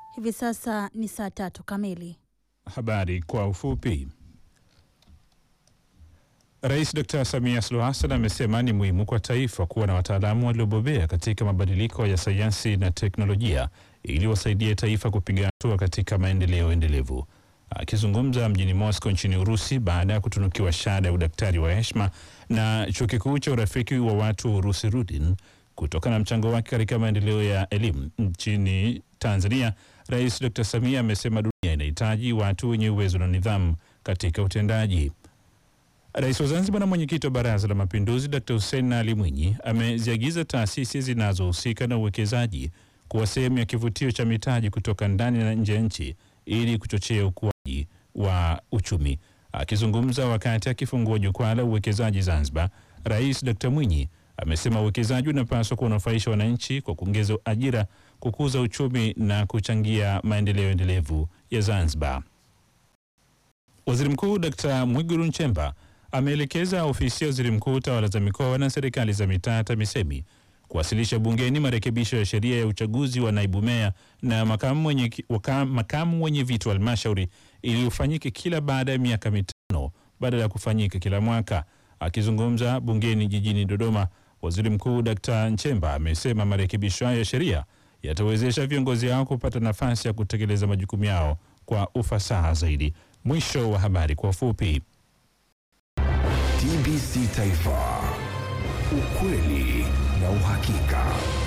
Hivi sasa ni saa tatu kamili. Habari kwa ufupi. Rais Dr. Samia Suluhu Hassan amesema ni muhimu kwa taifa kuwa na wataalamu waliobobea katika mabadiliko ya sayansi na teknolojia ili wasaidie taifa kupiga hatua katika maendeleo endelevu. Akizungumza mjini Moscow nchini Urusi baada ya kutunukiwa shahada ya udaktari wa heshima na chuo kikuu cha urafiki wa watu wa Urusi Rudin kutokana na mchango wake katika maendeleo ya elimu nchini Tanzania, Rais Dr. Samia amesema dunia inahitaji watu wenye uwezo na nidhamu katika utendaji. Rais wa Zanzibar na mwenyekiti wa Baraza la Mapinduzi Dr. Hussein Ali Mwinyi ameziagiza taasisi zinazohusika na uwekezaji kuwa sehemu ya kivutio cha mitaji kutoka ndani na nje ya nchi ili kuchochea ukuaji wa uchumi. Akizungumza wakati akifungua jukwaa la uwekezaji Zanzibar, Rais Dr. Mwinyi amesema uwekezaji unapaswa kuwanufaisha wananchi kwa kuongeza ajira, kukuza uchumi na kuchangia maendeleo endelevu ya Zanzibar. Waziri Mkuu Dr. Mwigulu Nchemba ameelekeza ofisi ya waziri mkuu tawala za mikoa na serikali za mitaa TAMISEMI kuwasilisha bungeni marekebisho ya sheria ya uchaguzi wa naibu meya na makamu mwenye, waka, makamu mwenye viti wa halmashauri ili ufanyike kila baada ya miaka mitano badala ya kufanyika kila mwaka. Akizungumza bungeni jijini Dodoma, waziri mkuu Dr. Nchemba amesema marekebisho hayo ya sheria yatawezesha viongozi hao kupata nafasi ya kutekeleza majukumu yao kwa ufasaha zaidi. Mwisho wa habari kwa ufupi. TBC Taifa, ukweli na uhakika.